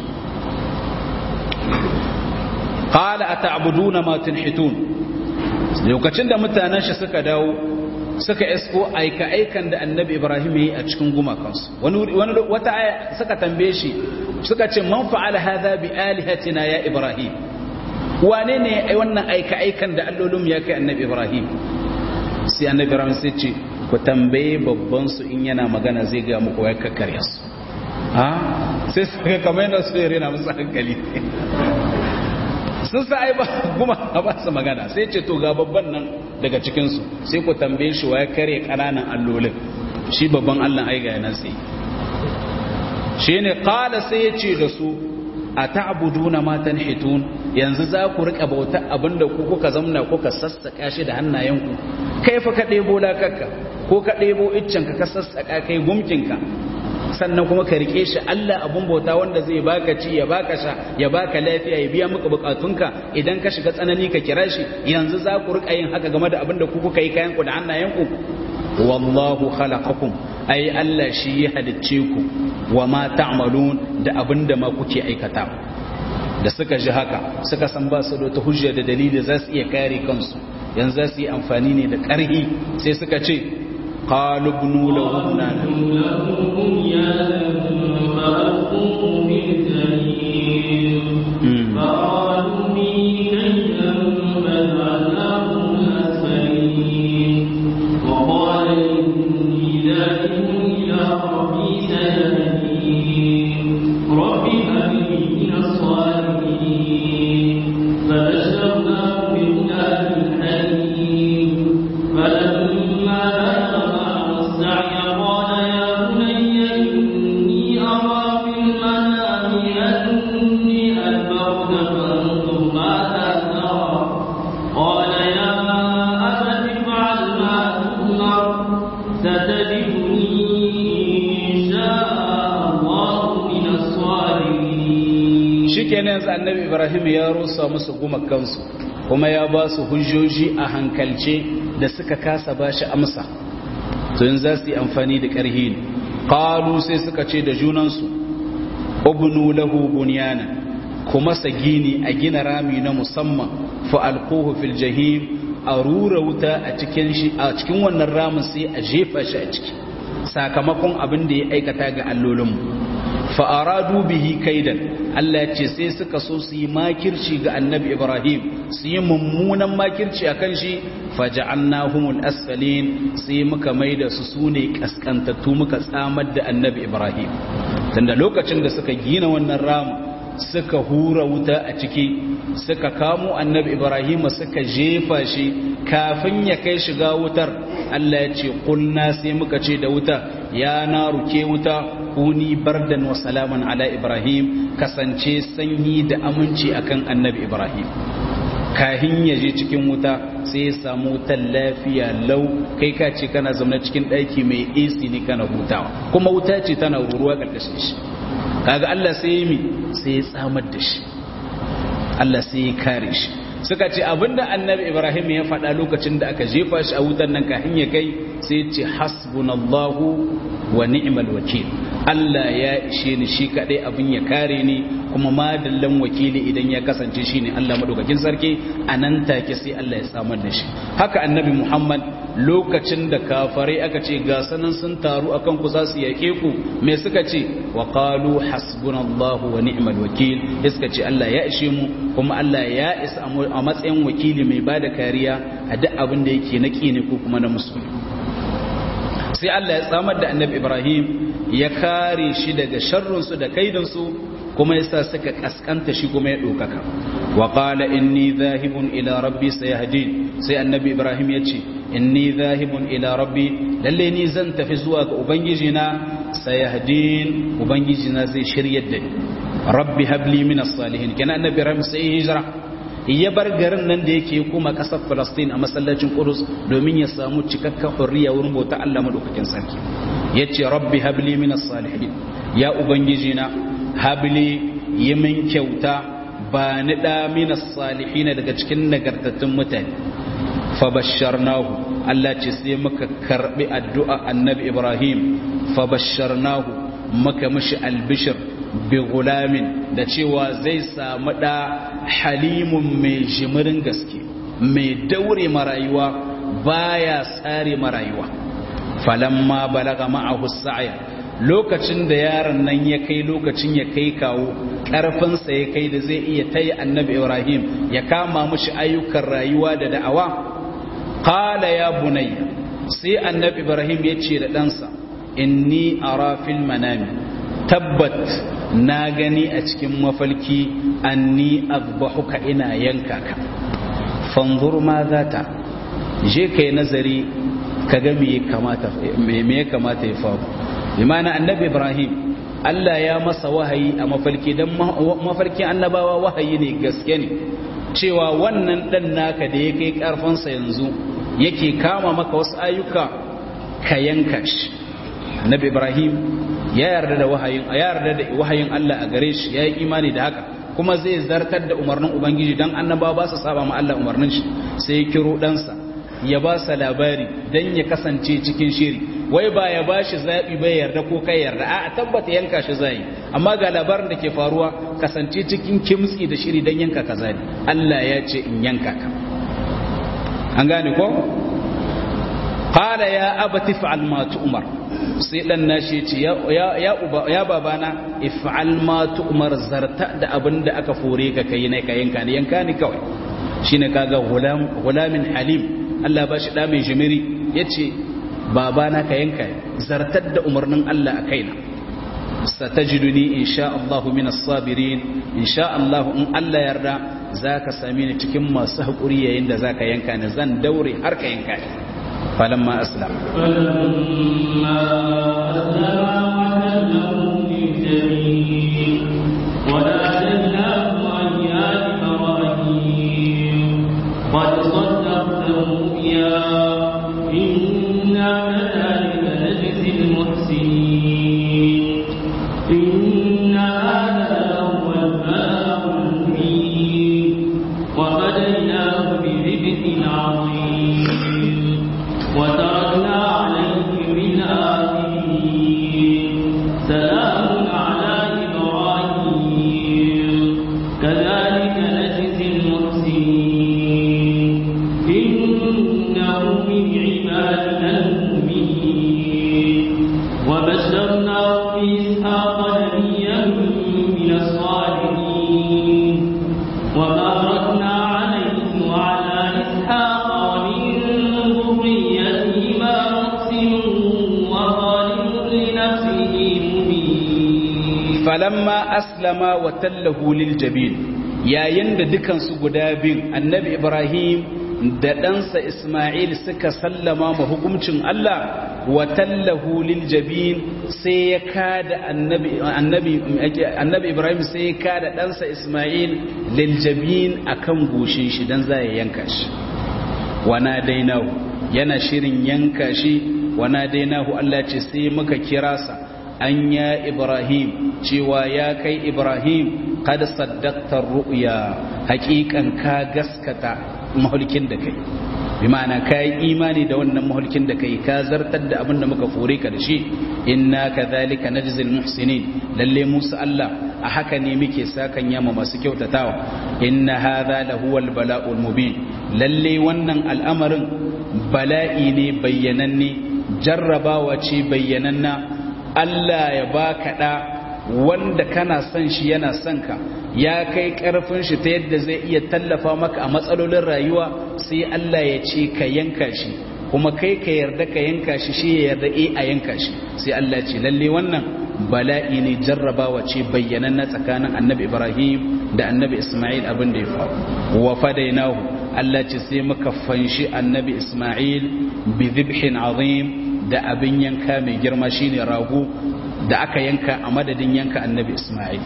qala ata'buduna ma tunhitun lokacin da mutanen shi suka dawo suka isko aika aikan da annabi ibrahim yi a cikin gumakansu wani wani wata aya suka tambaye shi suka ce man fa'ala hadha bi alihatina ya ibrahim wane ne ai wannan aika aikan da allolum ya kai annabi ibrahim sai annabi ibrahim sai ce ku tambaye babban su in yana magana zai ga muku ya kakkarya su ha sai suka kamar yana su rena musu hankali sun sa ai ba kuma ba su magana sai ce to ga babban nan daga cikinsu sai ku tambaye shi wa ya kare ƙananan allolin shi babban allah ai ga nan sai shi ne ƙala sai ya ce da su a ta'buduna ma tanhitun yanzu za ku rika bauta abinda ku kuka zamna kuka sassaka shi da hannayenku kai fa ka ɗebo lakakka ko ka ɗebo iccenka ka sassaka kai gumkinka sannan kuma ka rike shi Allah abun bauta wanda zai baka ci ya baka sha ya baka lafiya ya biya maka bukatunka idan ka shiga tsanani ka kira shi yanzu za ku rika yin haka game da abin da ku kuka yi kayan ku da hannayenku wallahu khalaqakum ai Allah shi ya halicce ku wa ma ta'malun da abin da ma kuke aikata da suka ji haka suka san ba su da wata hujja da dalili za su iya kare kansu yanzu za su yi amfani ne da ƙarhi sai suka ce قالوا ابنوا له بنانا فقالوا به كيدا فجعلناهم الأسفلين وقال إني ذاهب إلى ربي سيهدين رب هب لي من الصالحين فبشرناه بغلام حليم فلما بلغ معه السعي قال يا بني إني أرى في المنام أني أذبحك فانظر ماذا ترى قال يا أبت افعل ما تؤمر ستجدني إن شاء الله من الصالحين shikenan yanzu annabi ibrahim ya rusa musu gumakansu kuma ya ba su hujjoji a hankalce da suka kasa ba shi amsa to yanzu za su yi amfani da ƙarhi ne qalu sai suka ce da junansu ubnu lahu bunyana kuma sagini a gina rami na musamman fa alquhu fil jahim a rura wuta a cikin shi a cikin wannan ramin sai a jefa shi a ciki sakamakon abin da ya aikata ga allolinmu fa aradu bihi kaidan Allah ya ce sai suka so su yi makirci ga annabi Ibrahim su yi mummunan makirci a kan shi faja'annahumul asfalin sai muka maida su sune kaskantattu muka tsamar da annabi Ibrahim tunda lokacin da suka gina wannan ramu suka hura wuta a ciki suka kamo annabi Ibrahim suka jefa shi kafin ya kai shiga wutar Allah ya ce kulna sai muka ce da wuta ya na ruke wuta kuni bardan wa salaman ala Ibrahim kasance sanyi da aminci akan annabi Ibrahim kahin ya je cikin wuta sai ya samu wutar lafiya lau kai ka ce kana zama cikin ɗaki mai AC ne kana hutawa kuma wuta ce tana ruruwa ƙarƙashin shi kaga Allah sai ya mi sai ya tsamar da shi Allah sai ya kare shi suka ce abinda annabi Ibrahim ya faɗa lokacin da aka jefa shi a wutar nan kahin ya kai sai ya ce hasbunallahu wa ni'mal wakil Allah ya ishe ni shi kadai abin ya kare ni kuma madallan wakili idan ya kasance shine Allah madaukakin sarki anan take sai Allah ya samar da shi haka annabi Muhammad lokacin da kafarai aka ce ga sanan sun taru akan ku za su yake ku me suka ce wa qalu hasbunallahu wa ni'mal wakil suka ce Allah ya ishe mu kuma Allah ya isa a matsayin wakili mai bada kariya a duk abin da yake na ne ko kuma na musulmi sai Allah ya tsamar da annabi Ibrahim ya kare shi daga sharrinsu da kaidansu kuma yasa suka kaskanta shi kuma ya ɗaukaka wa qala inni zahibun ila rabbi sayahdin sai annabi Ibrahim ya ce inni zahibun ila rabbi lalle ni zan tafi zuwa ga ubangiji na sayahdin ubangiji na zai shiryar da ni rabbi habli min as-salihin kana annabi Ibrahim sai hijira ya bar garin nan da yake kuma kasar Falastin a masallacin Qudus domin ya samu cikakken hurriya wurin bauta Allah madaukakin sarki yace rabbi habli minas salihin ya ubangiji na habli yi min kyauta ba ni da minas salihin daga cikin nagartattun mutane fa basharnahu Allah ce sai muka karbi addu'a annabi Ibrahim fa basharnahu muka mishi albishir bi gulamin da cewa zai samu da halimun mai jimirin gaske mai daure marayuwa baya tsare marayuwa falamma balaga ma'ahu sa'ya lokacin da yaron nan ya kai lokacin ya kai kawo ƙarfinsa ya kai da zai iya tayi annabi ibrahim ya kama mushi ayyukan rayuwa da da'awa qala ya bunayya sai annabi ibrahim ya ce da ɗansa inni ara fil manami tabbat na gani a cikin mafalki anni azbahuka ina yanka ka fanzur ma zata je kai nazari kaga me kamata me ya kamata ya faru imana annabi ibrahim Allah ya masa wahayi a mafalki dan mafarkin annabawa wahayi ne gaske ne cewa wannan dan naka da ya kai karfansa yanzu yake kama maka wasu ayyuka ka yanka shi annabi ibrahim ya yarda da wahayin ya yarda da wahayin Allah a gare shi ya yi imani da haka kuma zai zartar da umarnin ubangiji dan annabawa ba su saba ma Allah umarnin shi sai ya kiro ɗansa ya ba sa labari dan ya kasance cikin shiri wai ba ya ba shi zaɓi bai yarda ko kai yarda a tabbata yanka shi zai amma ga labarin da ke faruwa kasance cikin kimtsi da shiri dan yanka ka zai Allah ya ce in yanka ka an gane ko qala ya abati fa'al ma tu'mar sai dan nashi ce ya ya ya babana if'al ma tu'mar zarta da abinda aka fore ka kai ne ka yanka ne yanka ne kawai shine kaga gulam gulamin halim Allah ba shi da mai jimiri yace babana ka yanka zartar da umarnin Allah a kaina satajiduni insha Allah min as-sabirin insha Allah in Allah yarda zaka same ni cikin masu hakuri yayin da zaka yanka ni zan daure har ka yanka ni فلما أسلم فلما أسلم وتله للجميع وناديناه أن يا إبراهيم قد صدقت الرؤيا إنا كذلك نجزي المحسنين إن هذا لهو البلاء المبين وفديناه بذبح عظيم وتركنا عليه في الآخرين falamma aslama wa tallahu lil jabin yayin da dukansu guda bin annabi ibrahim da ɗansa isma'il suka sallama ma hukuncin Allah wa tallahu lil jabin sai ya kada annabi annabi annabi ibrahim sai ya kada ɗansa isma'il lil jabin akan goshin shi dan za ya yanka shi wana dainahu yana shirin yanka shi wana dainahu Allah ce sai muka kira sa an ya ibrahim cewa ya kai ibrahim kada saddaktar ru'ya hakikan ka gaskata mahulkin da kai bi ma'ana ka yi imani da wannan mahulkin da kai ka zartar da abin da muka fure ka da shi inna kadhalika najzil muhsinin lalle musu Allah a haka ne muke sakan yama masu kyautatawa inna hadha lahuwal bala'ul mubin lalle wannan al'amarin bala'i ne bayyananne jarrabawa ce bayyananna Allah ya baka da wanda kana son shi yana son ka ya kai karfin shi ta yadda zai iya tallafa maka a matsalolin rayuwa sai Allah ya ce ka yanka shi kuma kai ka yarda ka yanka shi shi ya yarda eh a yanka shi sai Allah ya ce lalle wannan bala'i ne jarrabawa ce bayyanan na tsakanin annabi Ibrahim da annabi Ismail abin da ya faru wa fadainahu Allah ce sai muka fanshi annabi Ismail bi dhibhin azim da abin yanka mai girma shine rago da aka yanka a madadin yanka annabi Ismail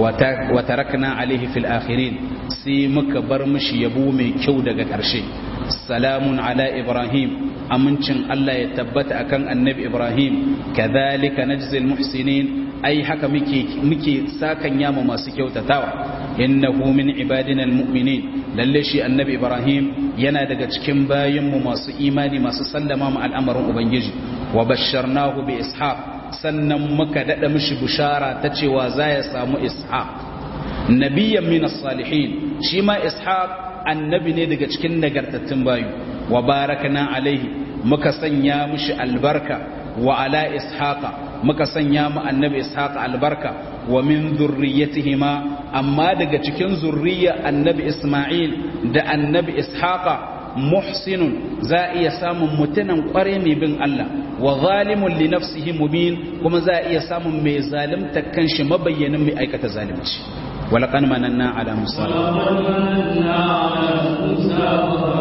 wa tarakna alaihi fil akhirin sai muka bar mishi yabo mai kyau daga ƙarshe salamun ala ibrahim amincin Allah ya tabbata akan annabi ibrahim kadhalika najzil muhsinin ai haka muke muke sakan yama masu kyautatawa innahu min ibadina almu'minin lalle shi annabi ibrahim yana daga cikin bayinmu masu imani masu sallama mu al'amarin ubangiji wa basharnahu bi ishaq sannan muka daɗa mishi bishara ta cewa za ya samu ishaq nabiyan min salihin shi ma ishaq annabi ne daga cikin nagartattun bayu wa barakana alaihi muka sanya mishi albarka wa ala ishaqa muka sanya mu annabi ishaqa albarka wa min zurriyatihima amma daga cikin zurriya annabi isma'il da annabi ishaqa muhsinun za a iya samun mutunan kware mai bin Allah wa zalimun li nafsihi mubin kuma za a iya samun mai zalimta kanshi mabayyanin mai aikata zalimci ولقد مننا على موسى ولقد مننا على موسى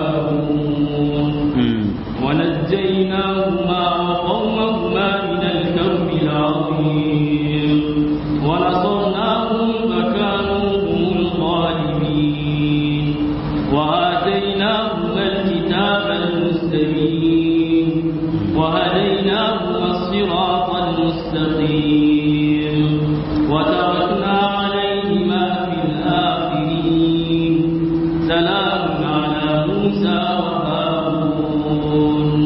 وهارون ونجيناهما وقومهما من الكرب العظيم ونصرناهم فكانوا هم الغالبين وآتيناهما الكتاب المستبين وهديناهما الصراط المستقيم وتركنا عليهما في الآخرين سلام على موسى وهارون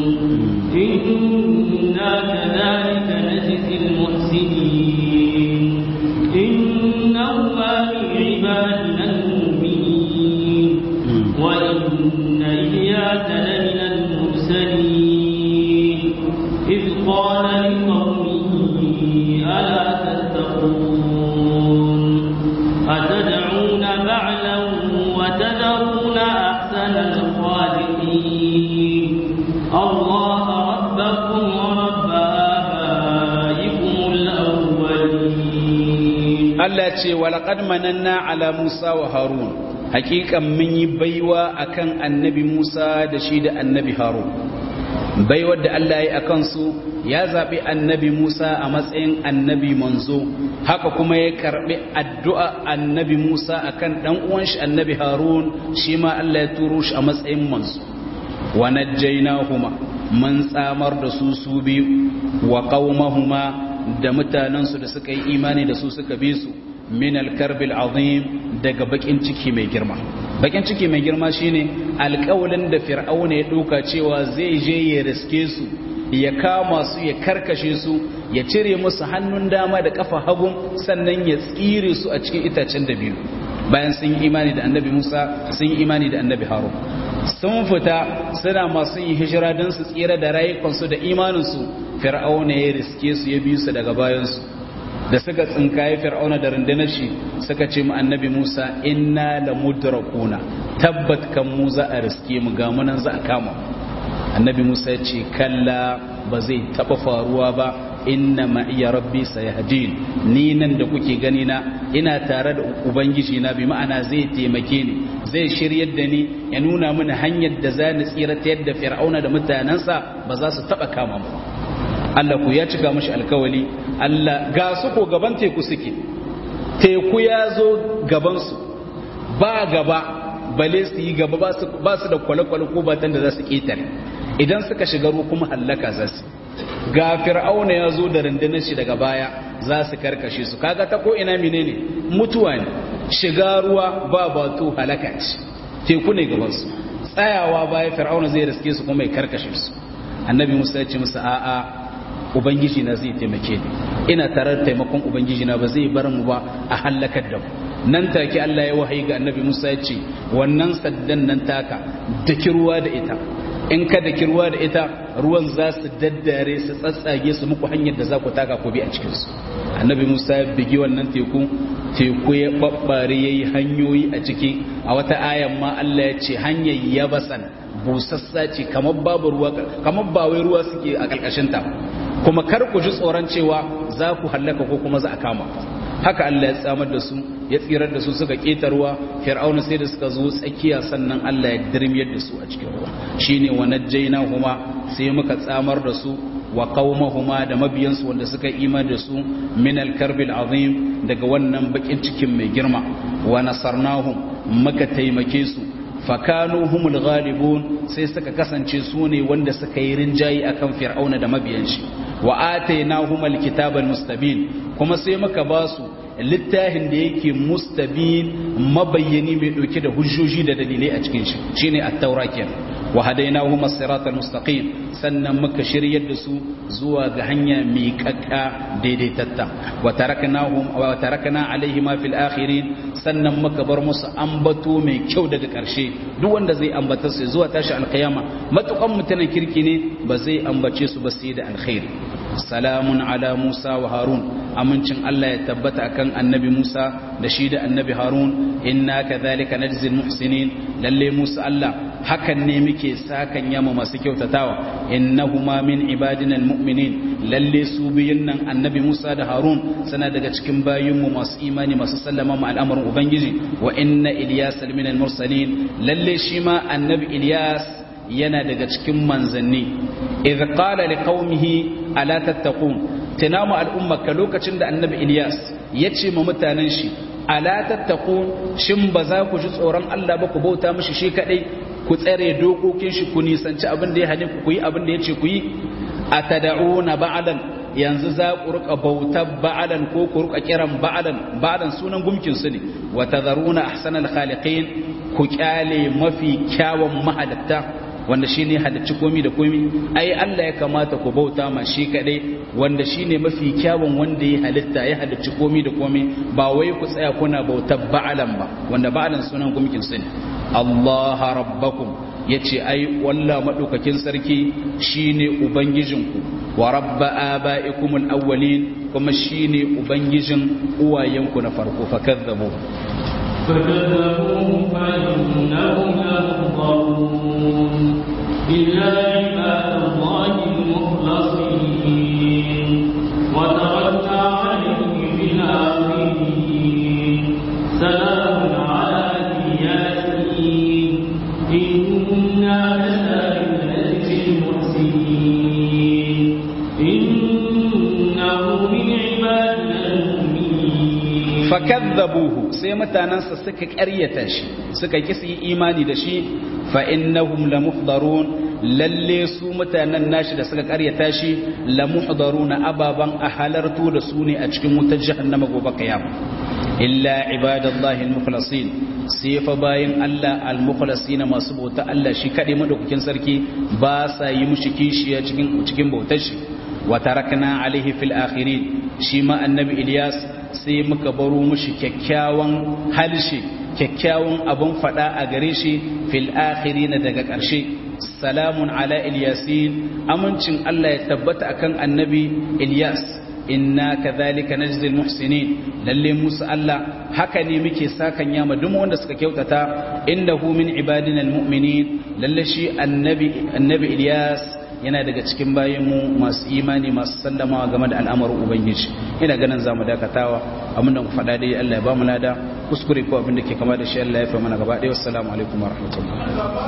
إنا كذلك نجزي المحسنين إنهما من عبادنا المؤمنين وإن إلياس لمن المرسلين إذ قال لقومه ألا تتقون أتدعون بعلا وتذرون أحسن الخالقين الله ربكم ورب آبائكم الأولين Allah ce walaƙad mananna ala Musa wa Harun hakikan mun yi baiwa akan annabi Musa da shi da annabi Harun baiwar da Allah ya yi akan su ya zaɓi annabi Musa a matsayin annabi manzo haka kuma ya karɓi addu'a annabi Musa akan ɗan uwan shi annabi Harun shi ma Allah ya turo shi a matsayin manzo wa najjaynahuma mun tsamar da su su biyu wa qaumahuma da mutanensu da suka yi imani da su suka bi su min alkarbil azim daga bakin ciki mai girma bakin ciki mai girma shine alƙawalin da fir'auna ya ɗauka cewa zai je ya riske su ya kama su ya karkashe su ya cire musu hannun dama da kafa hagun sannan ya tsire su a cikin itacen da biyu bayan sun yi imani da annabi musa sun yi imani da annabi harun sun fita suna masu yin hijira don su tsira da rayukansu da imaninsu fir'auna ya riske su ya biyu su daga bayansu da suka tsinkaye fir'auna da rundunar shi suka ce mu annabi musa inna la mudrakuna tabbat kan mu za a riske mu ga munan za a kama annabi musa ya ce kalla ba zai taba faruwa ba inna ma iya rabbi sayahdin ni nan da kuke gani na ina tare da ubangiji na bi ma'ana zai taimake ni zai shiryar da ni ya nuna mini hanyar da za ni tsira ta yadda fir'auna da mutanensa ba za su taba kama mu Allah ku ya cika mashi alkawali Allah ga su ko gaban teku suke teku ya zo gaban su ba gaba bale su yi gaba ba su da kwale-kwale ko batan da za su ketare idan suka shiga ruwa kuma hallaka za su ga fir'auna ya zo da rundunar shi daga baya za su karkashe su kaga ta ko ina menene mutuwa ne shiga ruwa ba batu halaka ce teku ne gaban su tsayawa baya fir'auna zai riske su kuma ya karkashe su annabi musa ya ce musu a'a ubangiji na zai taimake ni ina tare da taimakon ubangiji na ba zai bar mu ba a halakar da mu nan take Allah ya wahayi ga annabi Musa ya ce wannan saddan nan taka daki ruwa da ita in ka daki ruwa da ita ruwan za su daddare su tsatsage su muku hanyar da za ku taka ku bi a cikin su annabi Musa ya bigi wannan teku teku ya babbare yayi hanyoyi a ciki a wata ayan ma Allah ya ce hanyar yabasan busassa ce kamar babu ruwa kamar ba wai ruwa suke a karkashin ta kuma kar ku ji tsoron cewa za ku hallaka ko kuma za a kama haka Allah ya tsamar da su ya tsirar da su suka ketarwa fir'auna sai da suka zo tsakiya sannan Allah ya dirmiyar da su a cikin ruwa shine wa najjaynahuma sai muka tsamar da su wa qaumahuma da mabiyansu wanda suka imani da su min al-karbil azim daga wannan bakin cikin mai girma wa nasarnahum muka taimake su fakanu humul ghalibun sai suka kasance su ne wanda suka yi rinjayi akan fir'auna da mabiyan shi wa atainahum alkitaba almustabin kuma sai muka ba su littafin da yake mustabin mabayyani mai dauke da hujjoji da dalilai a cikin shi shine at-taura kenan wa hadainahum as-sirata al-mustaqim sannan muka shiryar da su zuwa ga hanya mai kakka daidaitatta wa taraknahum wa tarakna alaihima fil akhirin sannan muka bar musu ambato mai kyau daga karshe duk wanda zai ambata su zuwa tashi alkiyama matukan mutanen kirki ne ba zai ambace su ba sai da alkhairi salamun ala Musa wa Harun amincin Allah ya tabbata akan annabi Musa da shi da annabi Harun inna kadhalika najzil muhsinin lalle Musa Allah hakan ne muke sakan yama masu kyautatawa innahuma min ibadina almu'minin lalle su biyun nan annabi Musa da Harun sana daga cikin bayinmu masu imani masu sallama ma al'amarin ubangiji wa inna Ilyas min al-mursalin lalle shi ma annabi Ilyas yana daga cikin manzanni idh qala liqaumihi ala tattaqun tunamu al'ummaka lokacin da annabi Ilyas ya ce ma mutanen shi ala tattaqun shin ba za ku ji tsoron Allah ba ku bauta mishi shi kadai ku tsare dokokin shi ku nisanci abin da ya hane ku yi abin da ya ce ku yi atad'una ba'dan yanzu za ku rika bautar ba'alan ko ku rika kiran ba'alan ba'alan sunan gumkin su ne wa tadharuna ahsanal khaliqin ku kyale mafi kyawun mahadatta wanda shine halicci komi da komi ai Allah ya kamata ku bauta ma shi kadai wanda shine mafi kyawun wanda ya halitta ya halicci komi da komi ba wai ku tsaya kuna bautar ba'alan ba wanda ba'alan sunan gumkin su ne Allah rabbakum yace ai wallah madaukakin sarki shine ubangijinku wa rabba abaikumul awwalin kuma shine ubangijin uwayenku na farko fakazzabu فكذبوه فإنهم لمحضرون إلا عباد الله المخلصين وتركنا عليه في الآخرين سلام على الياسين إنا كذلك نجزي المحسنين إنه من عبادنا المؤمنين fakadzabuhu sai mutanansa suka ƙaryata shi suka kisi imani da shi fa innahum lamuhdarun lalle su mutanen nashi da suka ƙaryata shi lamuhdaruna ababan a halartu da su ne a cikin wutar jahannama gobe kiyama illa ibadallahi almukhlasin sai fa bayin Allah almukhlasin masu bauta Allah shi kadai madaukakin sarki ba sa yi mushi kishiya cikin cikin bautar shi wa tarakna alaihi fil akhirin shi ma annabi Ilyas sai muka baro mushi kyakkyawan halshe kyakkyawan abun fada a gare shi fil akhirin daga ƙarshe salamun ala ilyasin amincin Allah ya tabbata akan annabi Ilyas inna kadhalika najzil muhsinin lalle musu Allah haka ne muke sakan yama duk wanda suka kyautata innahu min ibadina almu'minin lalle shi annabi annabi Ilyas yana daga cikin bayanmu masu imani masu sallamawa game da al'amarin ubangiji ina ganin za mu dakatawa abinda ku faɗa dai Allah ya ba mu lada kuskure ko abin da ke kama da shi Allah ya fi mana gaba ɗaya wassalamu alaikum wa rahmatullahi